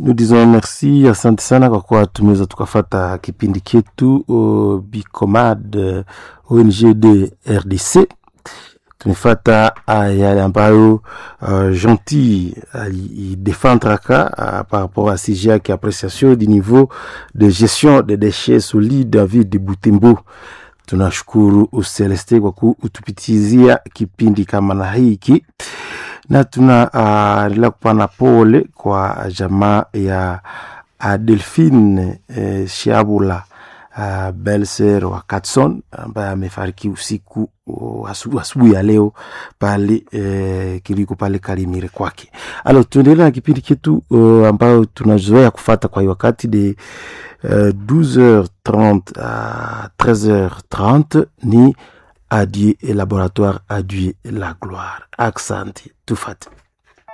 nous disons merci, asante sana kwa kuwa tumeweza tukafata kipindi chetu uh, Bicomad uh, ONG de RDC. Tumefata uh, yale ambayo uh, Gentil alidefendraka uh, par rapport à sujet yake appréciation du niveau de gestion des déchets solides en ville de Butembo. Tunashukuru Useleste kwa kutupitizia kipindi kama na hiki na tunaendelea uh, kupana pole kwa jamaa ya uh, Delphine eh, Shiabula uh, Belser wa Katson ambaye amefariki usiku uh, asubuhi ya leo pale eh, kiliko pale Kalimire kwake. Alo, tuendelee na kipindi chetu uh, ambayo tunazoea kufata kwa wakati de uh, 12h30 à 13h30 ni Adieu et laboratoire Adieu la gloire. Accent, tout fait.